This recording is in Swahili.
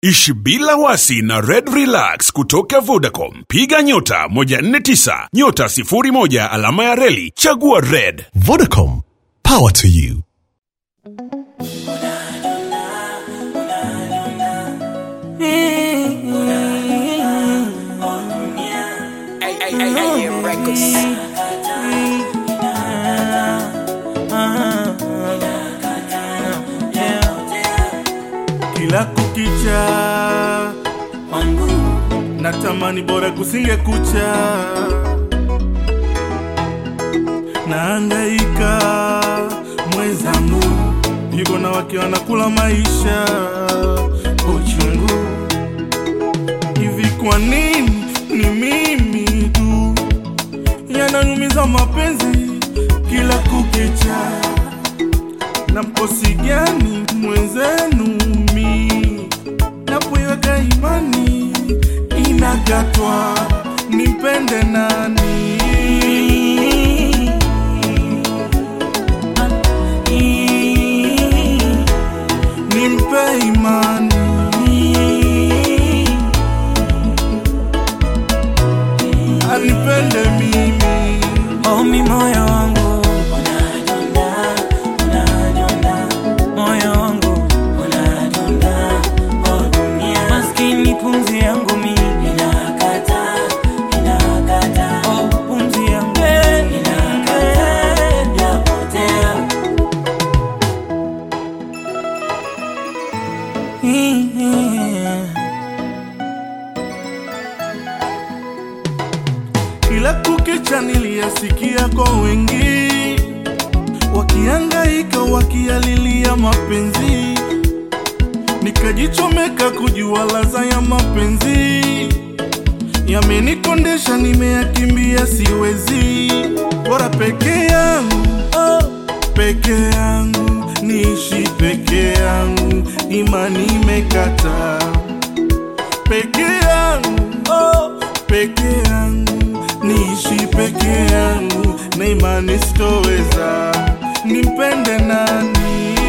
Ishi bila wasi na Red Relax kutoka Vodacom. Piga nyota 149 nyota 01 alama ya reli chagua Red. Vodacom, power to you. kila kukicha wangu natamani bora kusinge kucha naangaika mwenzangu yuko na wake wanakula maisha uchungu hivi kwa nini ni mimi tu yananyumiza mapenzi kila kukicha na mkosi gani mwenzenu mi napoiweka imani inagatwa nimpende nani nimpe imani anipende mimi Omi moyo wangu moyo wangu maskini pumzi yangu mi Oh, pumzi yangu kila kukicha niliyasikia kwa wengi wakiangaika wakialilia mapenzi nikajichomeka kujua laza ya mapenzi yamenikondesha nimeyakimbia siwezi bora peke yangu oh, peke yangu niishi peke yangu imani imekata peke yangu oh, peke yangu niishi peke yangu na imani sitoweza nimpende nani